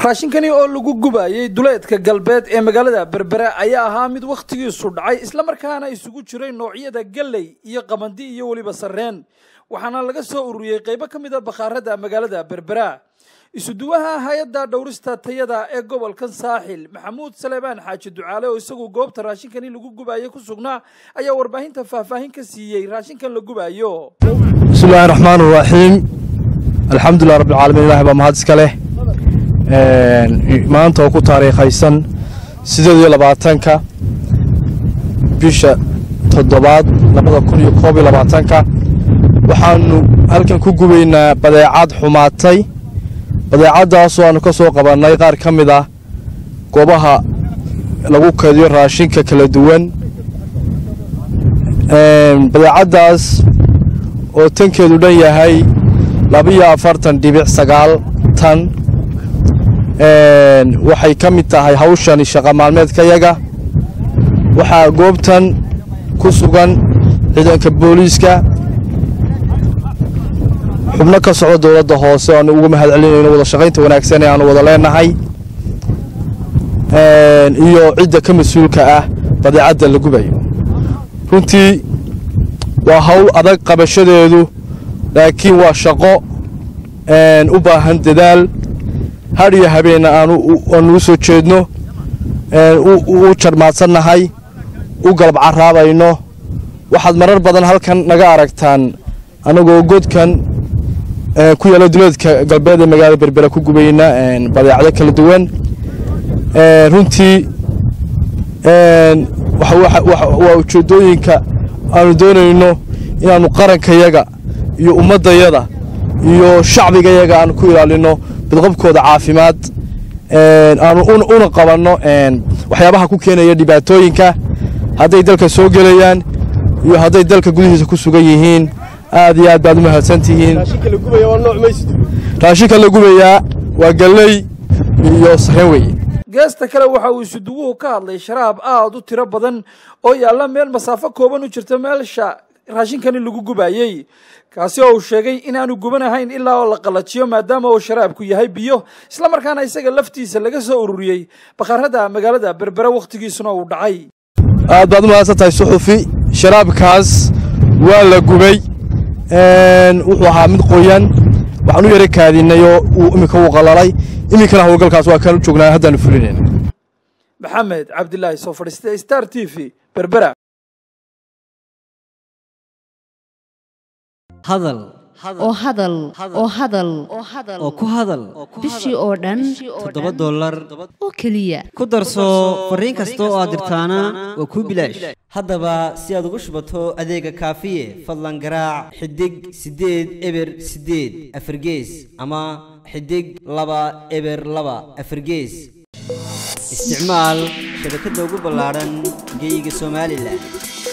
raashinkani oo lagu gubayay duleedka galbeed ee magaalada berbere ayaa ahaa mid wakhtigiisu dhacay islamarkaana isugu jiray noocyada galley iyo qamandi iyo weliba sarreen waxaana laga soo ururiyey qaybo ka mid a bakhaarada magaalada berbera isuduwaha hay-adda dhowrista tayada ee gobolkan saaxil maxamuud saleebaan xaaji ducaale oo isagu goobta raashinkani lagu gubayo ku sugnaa ayaa warbaahinta faahfaahin ka siiyey raashinkan la gubayo bismillahi raxmaan raxiim alxamdulilah rabbilcaalamiin ilahi baa mahad iska leh maanta oo ku taariikhaysan sideed iyo labaatanka bisha toddobaad labada kun iyo koob iyo labaatanka waxaanu halkan ku gubaynaa badeecad xumaatay badeecaddaasoo aanu ka soo qabannay qaar ka mid ah goobaha lagu kadiyo raashinka kala duwan badeecaddaas oo tankeedu dhan yahay labiyo afartan dhibic sagaal tan waxay ka mid tahay hawshani shaqa maalmeedkayaga waxaa goobtan ku sugan ciidanka booliiska xubno ka socda dowladda hoose aanu uga mahad celinayno wada shaqaynta wanaagsan ee aanu wada leenahay iyo cidda ka mas-uulka ah badeecadda la gubayo runtii waa hawl adag qabashadeedu laakiin waa shaqo u baahan dadaal hadh iyo habeenna aanu u soo jeedno u jarmaadsannahay u galab caraabayno waxaad marar badan halkan naga aragtaan annagoo godkan ku yaalla duleedka galbeed ee magaalada berbera ku gubayna badeecdo kala duwan runtii waa ujeeddooyinka aanu doonayno inaannu qarankayaga iyo ummaddayada iyo shacbigayaga aanu ku ilaalinno badqabkooda caafimaad aanu una qabanno waxyaabaha ku keenaya dhibaatooyinka hadday dalka soo gelayaan iyo hadday dalka gudihiisa ku sugan yihiin aad iyo aad baad u mahadsantihiin raashinka la gubayaa waa galley iyo sareen weeye geesta kale waxa uu isuduwuhu ka hadlay sharaab aad u tiro badan oo yaalla meel masaafo kooban u jirta meelsha raashinkani lagu gubayey kaasi oo uu sheegay inaanu gubanahayn ilaa oo la qallajiyo maadaama uu sharaabku yahay biyo islamarkaana isaga laftiisa laga soo ururiyey bakhaarada magaalada berbere wakhtigiisuna uu dhacay aad baad u mahadsan tahay suxufi sharaabkaas waa la gubay wuxuu ahaa mid qoyan waxaan u yara kaadinay oo uu iminka uu qalalay iminkana howlgalkaas waa kaan u joognaa haddaanu fulinayna maxamed cabdilaahi soo fadhiistay star t v berbera hadal oo hadal oo hadal oo ku hadal bishii oo dhan toddoba dollar oo keliya ku darso fariin kasta oo aad dirtaana waa kuu bilaash haddaba si aad ugu shubato adeega kaafiye fadlan garaac xidig siddeed eber siddeed afargees ama xidig laba eber laba afargees isticmaal shabakadda ugu ballaadhan geyga somalilan